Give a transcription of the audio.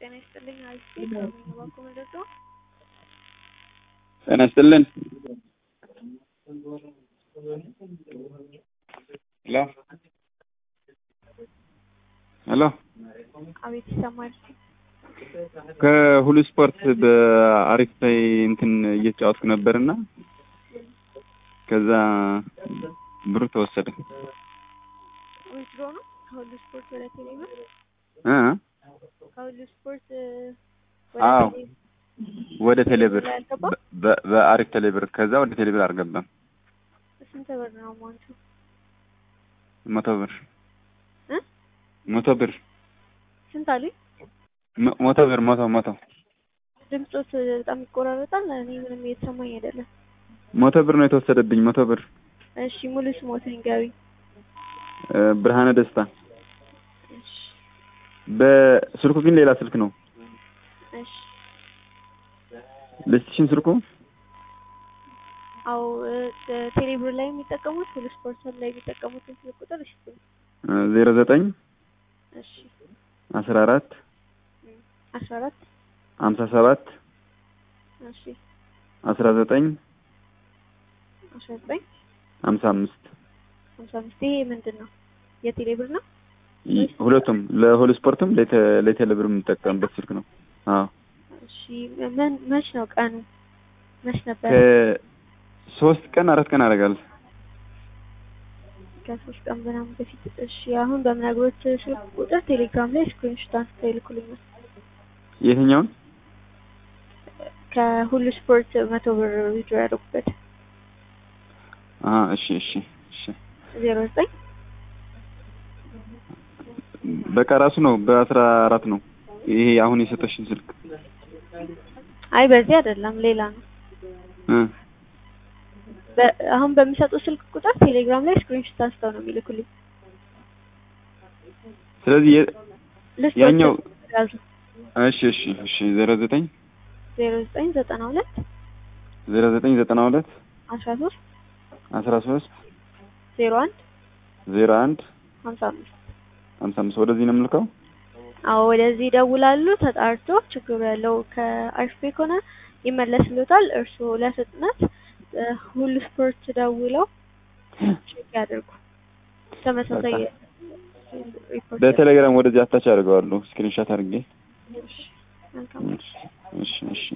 ጤና ይስጥልኝ አልፌ ባንኮ መረጃ ጤና ይስጥልን። ሄሎ ሄሎ አቤት ይሰማል። ከሁሉ ስፖርት በአሪፍ ላይ እንትን እየተጫወትኩ ነበርና ከዛ ብሩ ተወሰደ። ዊዝድሮ ነው ከሁሉ ስፖርት ወደ ቴሌብር እ ከሁሉ ስፖርት አዎ ቴሌ ወደ ቴሌብር ላይ አልገባም? በ- በአሪፍ ቴሌብር ከዛ ወደ ቴሌብር አልገባም። ስንት ብር ነው አማውንቱ? መቶ ብር እ መቶ ብር ስንት አሉኝ? መ- መቶ ብር መቶ መቶ ድምፆት በጣም ይቆራረጣል። እኔ ምንም እየተሰማኝ አይደለም። መቶ ብር ነው የተወሰደብኝ። መቶ ብር እሺ ሙሉ ስሞትን ንገሩኝ። እ፣ ብርሃነ ደስታ። እሺ በስልኩ ግን ሌላ ስልክ ነው። እሺ ልስጥሽን ስልኩ አዎ እ፣ ቴሌብር ላይ የሚጠቀሙት ሁሉ ስፖርት ላይ የሚጠቀሙትን ስልክ ቁጥር እሺ ዜሮ ዘጠኝ እሺ አስራ አራት አስራ አራት ሀምሳ ሰባት እሺ አስራ ዘጠኝ አስራ ዘጠኝ ሀምሳ አምስት ሀምሳ አምስት ይሄ ምንድን ነው? የቴሌብር ነው? ይ- ሁለቱም ለሆል ስፖርትም ለቴ- ለቴሌብር የምንጠቀምበት ስልክ ነው። አዎ እሺ ምን መች ነው ቀኑ? መች ነበር? ከሶስት ቀን አራት ቀን አደርጋለሁ። ከሶስት ቀን ምናምን በፊት። እሺ አሁን በምነግሮት ስልክ ቁጥር ቴሌግራም ላይ ስክሪንሾት አንስተው ይልኩልኛል። የትኛውን? ከሁሉ ስፖርት መቶ ብር ዊድሮ ያደረጉበት አሀ እሺ እሺ እሺ ዜሮ ዘጠኝ በቃ ራሱ ነው በአስራ አራት ነው ይሄ አሁን የሰጠሽን ስልክ አይ በዚህ አይደለም ሌላ ነው። እ በ- አሁን በሚሰጡ ስልክ ቁጥር ቴሌግራም ላይ ስክሪንሾት አንስተው ነው የሚልኩልኝ። ስለዚህ የ- ልስጥ ያኛው ያዙ እሺ እሺ እሺ ዜሮ ዘጠኝ ዜሮ ዘጠኝ ዘጠና ሁለት ዜሮ ዘጠኝ ዘጠና ሁለት አስራ ሶስት አስራ ሶስት ዜሮ አንድ ዜሮ አንድ ሀምሳ አምስት ሀምሳ አምስት ወደዚህ ነው የምልከው። አዎ ወደዚህ ይደውላሉ። ተጣርቶ ችግሩ ያለው ከአርፌ ከሆነ ይመለስልዎታል። እርስዎ ለፍጥነት እ፣ ሁሉ ስፖርት ደውለው ቼክ ያድርጉ። ተመሳሳይ ሪፖርት በቴሌግራም ወደዚህ አታች አድርገዋለሁ ስክሪንሻት አድርጌ። እሺ፣ መልካም እሺ እሺ እሺ